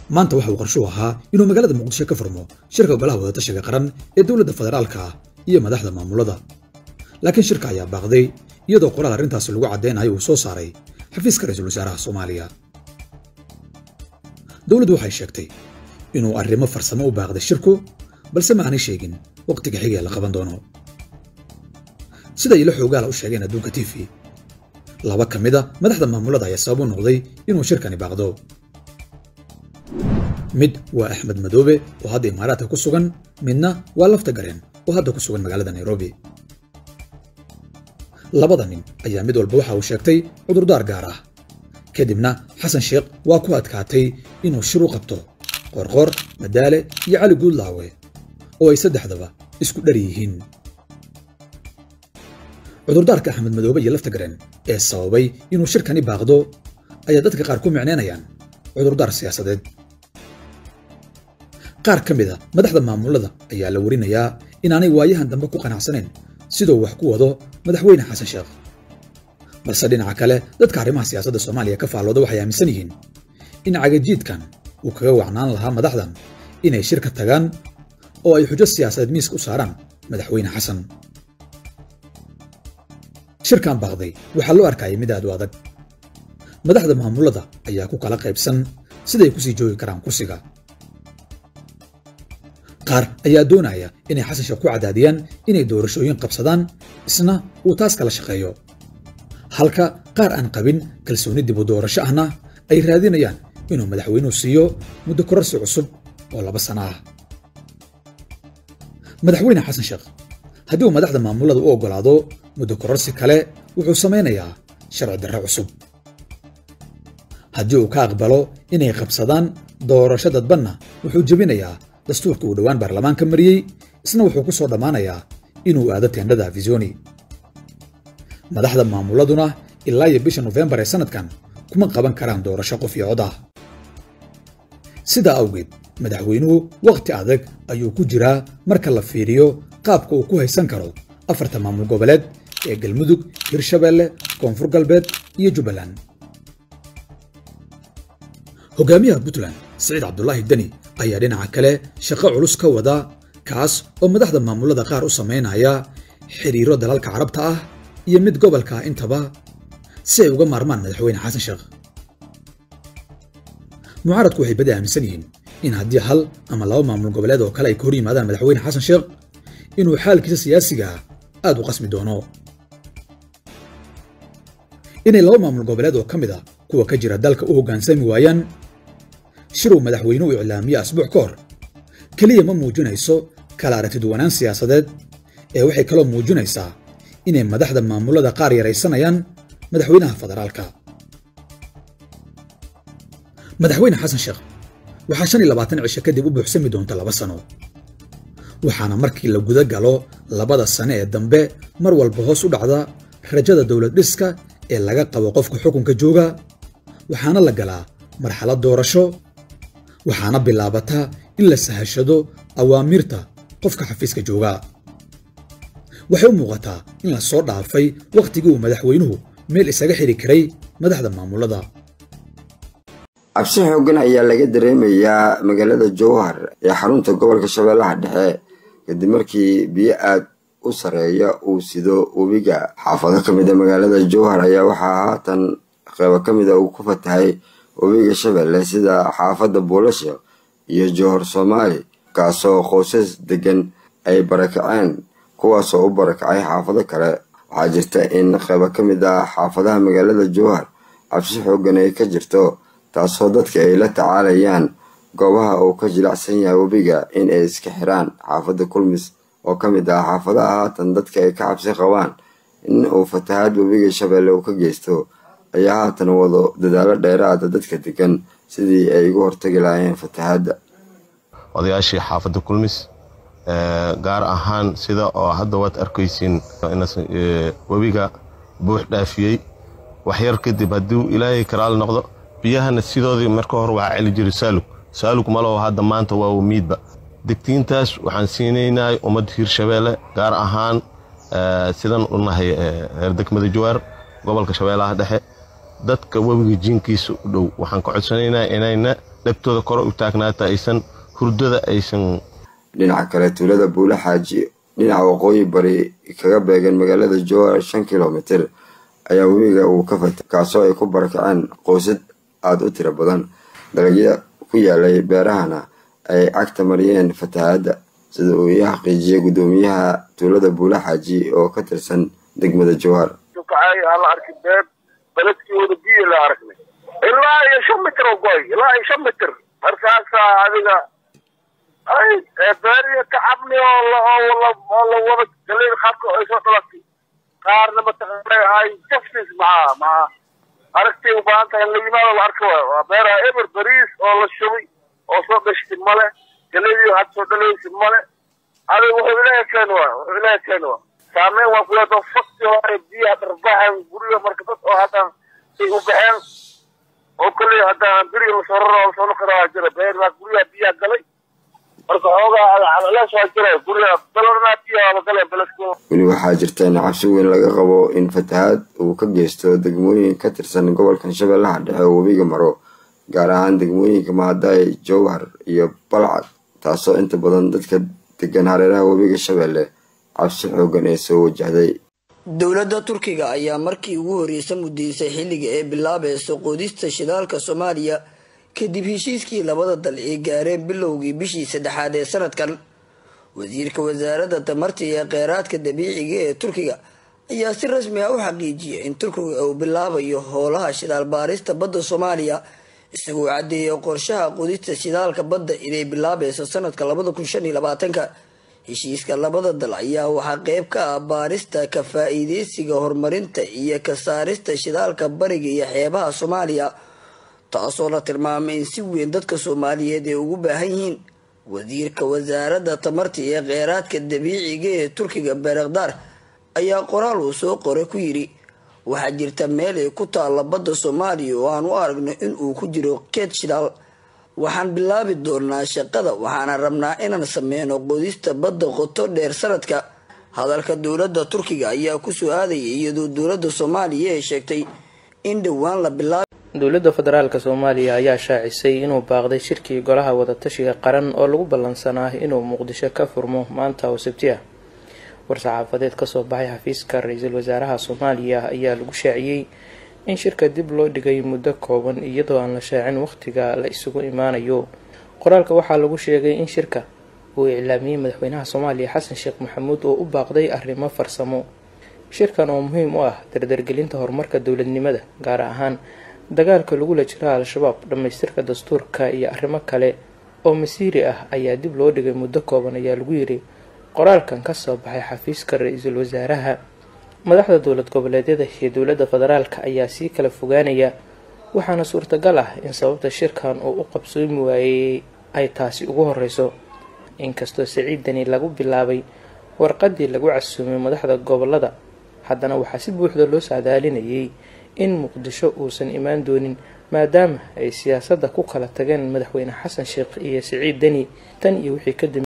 maanta waxa uu qarshuhu ahaa inuu magaalada muqdisho ka furmo shirka golaha wadatashiga qaran ee dowladda federaalka iyo madaxda maamulada laakiin shirka ayaa baaqday iyadoo qoraal arrintaasi lagu caddaynayo uu soo saaray xafiiska ra-iisul wasaaraha soomaaliya dowladdu waxay sheegtay inuu arrimo farsamo u baaqday shirku balse ma aanay sheegin wakhtiga xigee la qaban doono sida ilo xoogaala u sheegeen adduunka t v laba ka mid a madaxda maamulada ayaa sabab u noqday inuu shirkani baaqdo mid waa axmed madoobe oo hadda imaaraadka ku sugan midna waa lafta gareen oo hadda ku sugan magaalada nairobi labada nin ayaa mid walba waxa uu sheegtay cudurdaar gaar ah kadibna xasan sheekh waa ku adkaatay inuu shir u qabto qorqor madaale iyo cali guudlaawe oo ay saddexdaba isku dhar yihiin cudurdaarka axmed madoobe iyo lafta gareen ee sababay inuu shirkani baaqdo ayaa dadka qaar ku micnaynayaan cudurdaar siyaasadeed qaar ka mid a madaxda maamulada ayaa la warinayaa inaanay waayahan dambe ku qanacsanayn siduu wax ku wado madaxweyne xasan sheekh balse dhinaca kale dadka arrimaha siyaasadda soomaaliya ka faallooda waxay aaminsan yihiin in cagajiidkan uu kaga wacnaan lahaa madaxdan inay shir ka tagaan oo ay xujo siyaasadeed miiska u saaraan madaxweyne xasan shirkan baaqday waxaa loo arkayay mid aad u adag madaxda maamulada ayaa ku kala qaybsan siday kusii joogi karaan kursiga qaar ayaa doonaya inay xasan sheekh ku cadaadiyaan inay doorashooyin qabsadaan isna uu taas kala shaqeeyo halka qaar aan qabin kalsooni dib u doorasho ahna ay raadinayaan inuu madaxweynuhu siiyo muddo kororsi cusub oo laba sano ah madaxweyne xasan sheekh haddii uu madaxda maamulada u oggolaado muddo kororsi kale wuxuu samaynayaa sharci darre cusub haddii uu ka aqbalo inay qabsadaan doorasho dadbanna wuxuu jebinayaa dastuurka uu dhowaan baarlamaanka mariyey isna wuxuu ku soo dhammaanayaa inuu aado teendhada afisoni madaxda maamuladuna ilaa iyo bisha nofembar ee sannadkan kuma qaban karaan doorasho qof iyo cod ah sidaa awgeed madaxweynuhu wakhti adag ayuu ku jiraa marka la fiiriyo qaabka uu ku haysan karo afarta maamul goboleed ee galmudug hirshabeelle koonfur galbeed iyo jubbaland hogaamiyaha puntland siciid cabdulaahi deni ayaa dhinaca kale shaqo culus ka wada kaas oo madaxda maamulada qaar u samaynaya xidhiiro dalalka carabta ah iyo mid gobolka ah intaba si ay uga maarmaan madaxweyne xasan sheekh mucaaradku waxay badi aaminsan yihiin in haddii hal ama laba maamul goboleed oo kale ay ka hor yimaadaan madaxweyne xasan sheekh inuu xaalkiisa siyaasiga aad u qasmi doono inay laba maamul goboleed oo ka mid a kuwa ka jira dalka u hoggaansami waayaan shiruu madaxweynuhu iclaamiye asbuuc ka hor keliya ma muujinayso kala aragtiduwanaan siyaasadeed ee waxay kaloo muujinaysaa inay madaxda maamulada qaar yaraysanayaan madaxweynaha federaalka madaxweyne xasan sheekh waxaa shan iyo labaatan cisho kadib u buuxsami doonta laba sano waxaana markii la guda galo labada sane ee dambe mar walba hoos u dhacda rajada dowlad dhiska ee laga qabo qofka xukunka jooga waxaana la galaa marxalad doorasho waxaana bilaabataa in la sahashado awaamiirta qofka xafiiska jooga waxay u muuqataa in la soo dhaafay wakhtigii uu madaxweynuhu meel isaga xidhi karay madaxda maamulada cabsi xooggan ayaa laga dareemayaa magaalada jowhar ee xarunta gobolka shabeellaha dhexe kadib markii biyo aad u sareeya uu sido webiga xaafado ka mid a magaalada jowhar ayaa waxaa haatan qeybo ka mid a uu ku fatahay webiga shabeelle sida xaafadda buulasha iyo jowhar soomaali kaasoo qoysas degan ay barakaceen kuwaasoo u barakacay xaafado kale waxaa jirta in qeybo ka mid ah xaafadaha magaalada jowhar cabsi xooggan ay ka jirto taasoo dadka ay la tacaalayaan goobaha uu ka jilacsan yahay webiga in ay iska xiraan xaafadda kulmis oo ka mid ah xaafadaha haatan dadka ay ka cabsi qabaan in uu fatahaad webiga shabeelle uu ka geysto ayaa haatan wado dadaalo dheeraada dadka degan sidii ay uga hortagi lahaayeen fatahaadda odayaashii xaafadda kulmis gaar ahaan sida oo hadda waad arkaysiin webiga buux dhaafiyey waxyar kadib hadduu ilaahay karaal noqdo biyahana sidoodii marka hore waxaa celi jiray saalug saalug malow hadda maanta waa wamiidba degtiintaas waxaan siinaynaa ummadda hiirshabeelle gaar ahaan sidan u nahay reer degmada jawaar gobolka shabeellaha dhexe dadka webiga jiinkiisa u dhow waxaan ka codsanaynaa inayna dhegtooda kore u taagnaata aysan hurdada aysan dhinaca kale tuulada buule xaaji dhinaca waqooyi bari kaga beegan magaalada jowhar shan kilomitir ayaa webiga uu ka fatay kaasoo ay ku barakaceen qoysad aada u tiro badan dalagyada ku yaalay beerahana ay cagta mariyeen fatahaadda sida uu ii xaqiijiyey guddoomiyaha tuulada buule xaaji oo ka tirsan degmada jowhar la arki beeb beledkii wada biyo la aragnay ilaa iyo shan mitir oo goy ilaa iyo shan mitir markaasaa adiga ay beeriya ka cabni oo la oo la wada galay qaabka ay soo dhalatay qaarna mataqaanay ay justice maxaa maxaa aragtay u baahan tahay in la yimaado la arka waayo waa beeraha eber bariis oo la shubay oo soo dhashtay male galadii had soo dhalaysa male adiga wuxuu ilaahay keeni waa wuxuu ilaahay keeni waa saameyn waa kuleedo fakti hore biyaha dharbaxan guriga marka dad oo hadda say u baxeen oo kale haddaan beriga lasoo raro lasoo noqona waa jira beer baa guryaha biyaha galay marka xoogaa calalees waa jira guryaha dalornaa biyaha la galay beledku weli waxaa jirta in cabsi weyn laga qabo in fatahaad uu ka geysto degmooyin ka tirsan gobolkan shabeellaha dhexe oo webiga maro gaar ahaan degmooyinka maadaay jowhar iyo balcad taasoo inta badan dadka degan hareeraha webiga shabeelle cabsi xoogan ee soo wajahday dowladda turkiga ayaa markii ugu horreysa mudaysay xilliga ee bilaabaysa qoodista shidaalka soomaaliya kadib heshiiskii labada dal ay gaareen bilowgii bishii saddexaad ee sanadkan wasiirka wasaaradda tamarta iyo kheyraadka dabiiciga ee turkiga ayaa si rasmi ah u xaqiijiyay in turkiga uu bilaabayo howlaha shidaal baarista badda soomaaliya isagoo caddeeyay qorshaha qodista shidaalka badda inay bilaabayso sanadka labada kun shan iyo labaatanka heshiiska labada dal ayaa waxaa qeyb ka ah baarista ka faa-iideysiga horumarinta iyo ka saarista shidaalka bariga iyo xeebaha soomaaliya taasoo la tilmaamay in si weyn dadka soomaaliyeed ay ugu baahan yihiin wasiirka wasaaradda tamarta iyo kheyraadka dabiiciga ee turkiga beerakdaar ayaa qoraal uu soo qoray ku yidhi waxaa jirta meel ay ku taalla badda soomaaliya oo aan u aragno in uu ku jiro keed shidaal waxaan bilaabi doonaa shaqada waxaana rabnaa inaan sameyno qodista badda qoto dheer sanadka hadalka dowladda turkiga ayaa kusoo aadayay iyadoo dowladda soomaaliya ay sheegtay in dhowaan la bilaab dowladda federaalk soomaaliya ayaa shaacisay inuu baaqday shirkii golaha wadatashiga qaran oo lagu ballansanaa inuu muqdisho ka furmo maanta oo sabti ah war-saxaafadeed kasoo baxay xafiiska ra-iisul wasaaraha soomaaliya ayaa lagu shaaciyey in shirka dib loo dhigay muddo kooban iyadoo aan la shaacin waqtiga la isugu imaanayo qoraalka waxaa lagu sheegay in shirka uu iclaamiyey madaxweynaha soomaaliya xasan sheekh maxamuud oo u baaqday arrimo farsamo shirkan oo muhiim u ah dardargelinta horumarka dowladnimada gaar ahaan dagaalka lagula jira al-shabaab dhammaystirka dastuurka iyo arrimo kale oo masiiri ah ayaa dib loo dhigay muddo kooban ayaa lagu yiri qoraalkan kasoo baxay xafiiska ra-iisul wasaaraha madaxda dowlad goboleedyada iyo dowladda federaalka ayaa sii kala fogaanaya waxaana suurtagal ah in sababta shirkan uu u qabsoomi waayey ay taasi ugu horeyso inkastoo siciidani lagu bilaabay warqadii lagu casuumay madaxda gobolada haddana waxaa si buuxda loo saadaalinayay in muqdisho uusan imaan doonin maadaama ay siyaasadda ku kala tageen madaxweyne xasan sheekh iyo siciid deni tan iyo wixii kadib